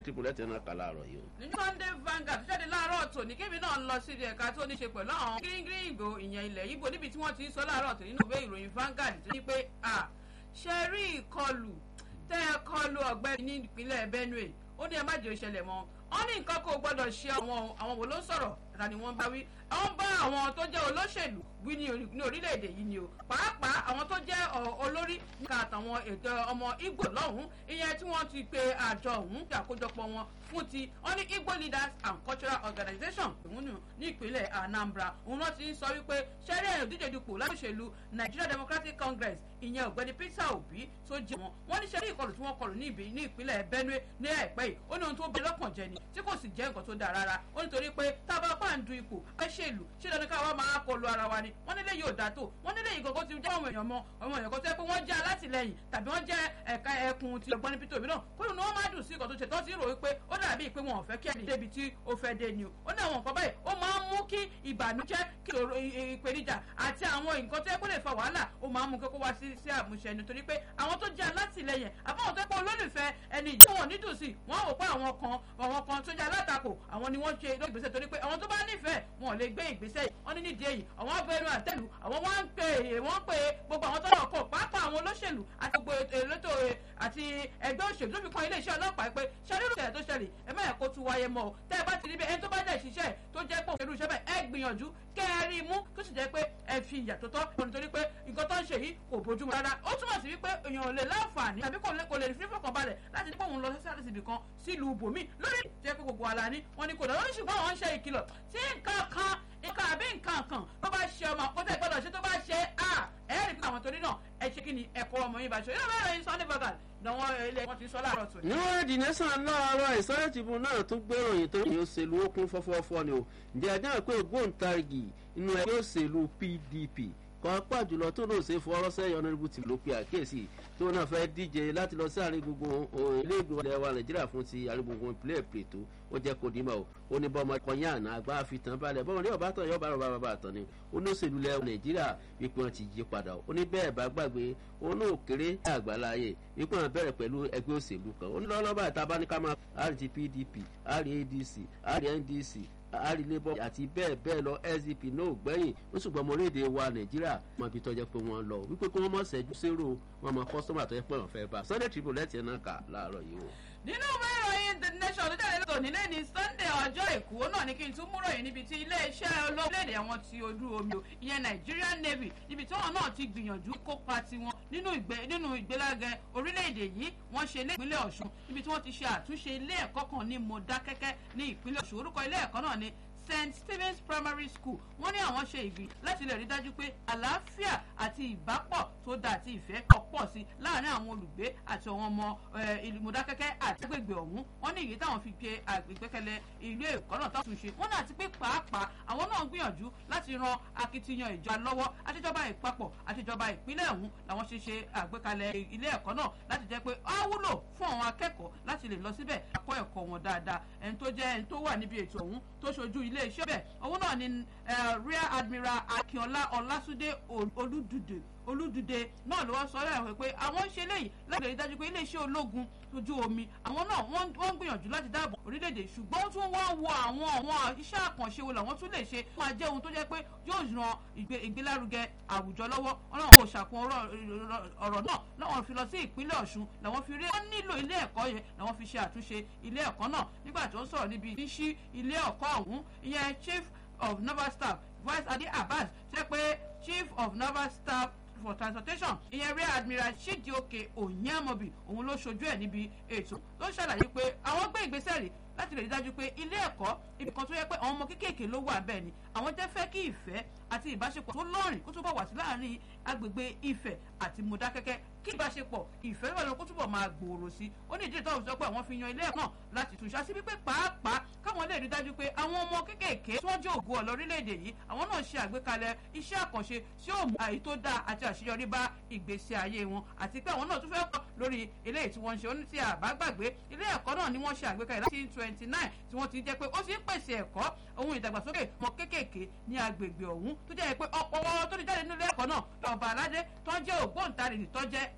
triple lẹ́tẹ̀ náà kà láàárọ̀ yìí o. nínú sunday vanguard jáde láàárọ̀ tòní kébì náà ń lọ sí ilé ẹ̀ka tó ní ṣe pẹ̀lú àwọn gírígírí ìgbò ìyẹn ilẹ̀ ibo níbi tí wọ́n ti ń sọ láàárọ̀ tòní nínú ìwé ìròyìn vanguard tó ní pé à ṣe rí ìkọlù tẹ́ ẹ kọlù ọ̀gbẹ́ni ní ìpínlẹ̀ benue ó ní ẹ má jẹ́ òṣẹlẹ̀ mọ́ wọ́n ní nǹkan kó gbọ́dọ̀ ṣe àwọn àwọn wo ló ń sọ̀rọ̀ ẹ̀ka ni wọ́n bá wí àwọn bá àwọn tó jẹ́ olóṣèlú wí ní orílẹ̀-èdè yìí ni o pàápàá àwọn tó jẹ́ olórí níka àtàwọn ètò ọmọ Ìgbò lọ́hùn-ún ìyẹn tí wọ́n ti pe àjọ ọ̀hún ti àkójọpọ̀ wọn fún ti wọ́n ní Igbo leaders and cultural organisation ìmúnú ní ìpínlẹ̀ Anambra òun náà ti ń sọ wípé sẹ́rẹ́ ìdíje dupò láṣẹ̀lú Nigeria Democratic Congress ìyẹn ọ̀gbẹ́ni Peter Obi tó jẹ́ wọn wọ́n ní sẹ́rí ìkọlù tí wọ́n kọlù ní ìbí ní ìpínlẹ̀ Benue ní àìpẹ́ yìí ó ní ohun tó bẹ lọ́kàn jẹ ni tí kò sì jẹ́ nǹkan tó dáa rárá ó nítorí pé tá a bá pa ń du ipò ẹṣẹ̀lú ṣé dandan ká wá máa kọlù ara wa ni wọ́n nílé yóò dá tó wọ́n nílé yìí gògó ti jẹ́ àwọn èèyàn mọ àwọn èèyàn kan tó yẹ pé wọ́n jẹ́ alátìlẹyìn tàbí wọ́n jẹ́ ẹ̀ka ẹkùn ti ọ̀gbọ́n Peter Obi náà kó lóun ni wọ́n máa dùn sí ìkọ̀ tó ṣe tó ti rò wípé ó dàbí pé wọn ò fẹ́ kí ẹni débi tí ó fẹ́ dé ni o ó ní àwọn nǹkan báyìí ó máa ń mú kí ìbànújẹ́ kí ìṣòro ìpèníjà àti àwọn nǹkan tó yẹ kó lè fa wàhálà ó máa ń mú kókó wá sí sí àmúṣẹ nítorí pé àwọn tó jẹ́ alátìlẹyìn àbáwọn tó pọ̀ olólùfẹ́ ẹni ìjọ wọn nídùn sí wọ́n wò pé àwọn kan àwọn kan tó jẹ́ alátakò àwọn ni wọ́n ṣe lórí ìgbésẹ̀ torí pé àwọn tó bá nífẹ̀ẹ́ wọn ò lè gbé ìgbésẹ̀ yìí wọ́n ní nídìí èyí àwọn abẹ́ ẹnu àtẹ́lù àwọn wọ́n ń pè é wọ́n pè é gbogbo àwọn tọ́lọ̀ kọ̀ pàápàá àwọn olóṣèlú àti gbogbo elétò àti ẹgbẹ́ òṣèlú tó fi kan iléeṣẹ́ ọlọ́pàá pé ṣẹ́rírù ṣẹlẹ̀ tó ṣẹlẹ̀ ẹ má yẹ kó tún wáyé mọ́ ọ tẹ́ ẹ bá ti rí bẹ́ẹ̀ ẹni tó bá dẹ̀ ṣiṣẹ́ tó jẹ́ pé òṣèlú iṣẹ́ bẹ́ẹ̀ ẹ gbìyànjú kẹ́ ẹ rí i mú tó sì jẹ́ pé ẹ fi ìyà tó tọ́ nítorí pé nǹkan tó ń ṣe yìí kò bójúmu rárá ó túmọ̀ sí wípé èèyàn ò lè láǹfààní tàbí kò lè fi fọkànbalẹ̀ láti ní pé òun lọ sí sáré síbì kan sílùú bòmí lórí jẹ́ pé gbogbo àlàní wọn ni kò dọ̀ lórí ṣùgbọ́n àwọn ń ṣe ìkìlọ̀ tí nǹkan kan nǹkan àbí nǹkan kan tó bá ṣe ọmọ kó tẹ̀ gbọ́dọ̀ ṣe tó bá ṣe à ẹ rí pé àwọn torí náà ẹ ṣe kí ni ẹ̀kọ́ ọmọ yín bá ṣe yóò bẹ̀rẹ̀ yín sunday bagal lọ́wọ́ ilé wọn ti sọ láàárọ̀ tó. níwọ̀n èdè nẹ́sàn láàárọ̀ ìsọ́lẹ̀ tìbú náà tún gbé ìròyìn tó yìn òṣèlú ó kún fọ́fọ́fọ́ ni o ǹjẹ́ ajá pé ògbóǹtarìgì inú ẹgbẹ́ òṣèlú PDP kan pàjùlọ tó lóò ṣe fọwọ́rọ́ sẹ́yìn ọ̀nàdìbò tí ló pe àkíyèsí tó náà fẹ́ díje láti lọ sí àárín gbùngbùn ilé ìgbìmọ̀ ilẹ̀ wa nàìjíríà fún ti àárín gbùngbùn ìpínlẹ̀ èpètò ó jẹ́ kó dìímọ̀ o ó ní bọ́mọ kọyán àná àgbà àfitàn balẹ̀ bọ́mọ ní ọ̀bá tán yọ̀bá rọ̀ bàbá àtàn ni ó ní òṣèlú ilẹ̀ nàìjíríà wípé wọn ti yí padà ó ní bẹ́ẹ̀ bá gbàgbé ó ní òkèrè àgbàláyè wípé wọn bẹ̀rẹ̀ pẹ̀lú ẹgbẹ́ òṣèlú kan ó ní lọ́lọ́bà ìta ní ká máa àrí PDP àrí ADC àrí NDC àrí labour àti bẹ́ẹ̀ bẹ́ẹ̀ lọ SDP náà gbẹ̀yìn ó ṣùgbọ́n ọmọ orílẹ̀-èdè wa nàìjíríà mọ ibi tó jẹ́ pé wọ́n lọ wípé kí wọ́n mọ̀ ṣẹ́jú sérò wọn mọ kọ́sọ́mà tó yẹ pé wọ́n fẹ́ bá Sunday Tribune lẹ́tì ẹ̀ náà kà láàárọ̀ yìí o. nínú ìwé ìròyìn the nation tó jáde lọ́tọ̀ nílé ní Sunday ọjọ́ èkó náà ní kí n tún mú ròyìn níbi tí iléeṣẹ́ olóòlèdè àwọn ti ojú omi o ìyẹn Nigerian Navy níbi tí wọn náà ti gbìyànjú kópa tiwọn nínú ìgbélágẹ orílẹ̀-èdè yìí wọ́n ṣe ilé ìpínlẹ̀ Ọ̀ṣun níbi tí wọ́n ti ṣe àtúnṣe ilé ẹ̀kọ́ kan ní Mọdákẹ́kẹ́ ní ìpínlẹ̀ Ọ̀ṣun orúkọ ilé ẹ̀kọ́ náà ní St Stephen's Primary School wọ́n ní àwọn ṣe ìgbì láti lè rí dájú pé àlàáfíà àti ìbápọ̀ tó dáa àti ìfẹ́ ọ̀pọ̀ sí láàárín àwọn olùgbé àti àwọn ọmọ ìlú Mọdákẹ́kẹ́ àti agbègbè ọ̀hún wọ́n ní èyí táwọn fi gbé àgbẹ̀gbẹ́kẹ̀lé ilé ẹ̀kọ́ náà táwọn tún ṣe wọ́n náà ti pé pàápàá àwọn náà gbìyànjú láti ran akitiyan ìjọba lọ́wọ́ àtijọba ìpapọ̀ àtijọba ìpínlẹ̀ ọ̀hún làwọn ṣe ṣe àgbékalẹ̀ ilé ẹ̀kọ́ náà láti jẹ́ pé á wúlò fún àwọn akẹ́kọ̀ọ́ láti lè lọ síbẹ̀ akọ́ ẹ̀kọ́ wọn dáadáa ẹni tó jẹ́ ẹni tó wà níbi ètò ọ̀hún tó ṣojú ilé iṣẹ́ bẹ̀ òun náà ni rear admiral akínọlá ọlásúndé olúdùdè olúdùdè náà ló wá sọ ọ́ pé àwọn ń ṣe léyìí láti rí dájú pé iléeṣẹ́ ológun ojú omi àwọn náà wọ́n ń gbìyànjú láti dáàbò orílẹ̀-èdè ṣùgbọ́n tún wá wo àwọn àwọn iṣẹ́ àkànṣe wo làwọn tún lè ṣe fún ajẹ́ ohun tó jẹ́ pé yóò ran ìgbélárugẹ àwùjọ lọ́wọ́ ọlọ́run kò ṣàkun ọ̀rọ̀ náà láwọn fi lọ sí ìpínlẹ̀ ọ̀ṣun làwọn fi rí wọ́n nílò ilé ẹ̀kọ́ yẹn làwọn fi ṣe àtúnṣe ilé ẹ̀kọ́ náà nígbà tó ń sọ̀rọ̀ níbi ìṣí ilé ẹ̀kọ́ ọ̀hún ìyẹn chief of naval staff vice adi abbas ṣe pé chief of naval staff for transportation ìyẹn rear admiral chidioke onyamobi òun ló ṣojú ẹ̀ níbi ètò tó ṣàlàyé pé àwọn gbé ìgbésẹ̀ rí láti lè rí dájú pé ilé ẹ̀kọ́ ibi kan tó yẹ pé àwọn ọmọ kéékèèké ló wà bẹ́ẹ̀ ni àwọn jẹ́ fẹ́ kí ìfẹ́ àti ìbáṣepọ̀ tó lọ́rìn kó túbọ̀ wà sí láàrin agbègbè Ifẹ̀ àti Mọdákẹ́kẹ́ kí ìbáṣepọ̀ ìfẹ́ wà lọ kó túbọ̀ máa gbòòrò sí ó ní ìdí ìtọ́ sọ pé àwọn fi yan ilé ẹ̀kọ́ náà láti tún ṣáṣí wípé pàápàá káwọn lè rí dájú pé àwọn ọmọ kéékèèké tí wọ́n jẹ́ ògo ọ̀lọ́ orílẹ̀-èdè yìí àwọn náà ṣe àgbékalẹ̀ iṣẹ́ àkànṣe tí ó mú àyè tó dáa àti àṣeyọrí bá ìgbésí ayé wọn àti pé àwọn náà tún fẹ́ kọ́ lórí eléyìí tí wọ́n ń ṣe ó ní tí a bá gbàgbé ilé ẹ̀kọ́ náà ni wọ́n ṣe àgbékalẹ̀ láti twenty nine tí wọ́n ti jẹ́ pé ó sì ń pèsè ẹ̀kọ́ ohun ìdàgbàsókè mọ kéékèèké ní agbègbè ọ̀hún tó jẹ́ pé ọ̀pọ̀ wọn tó ti jáde nínú ilé ẹ̀kọ́ náà ọba aládé tó jẹ́ ògbóǹtarìgì tó jẹ́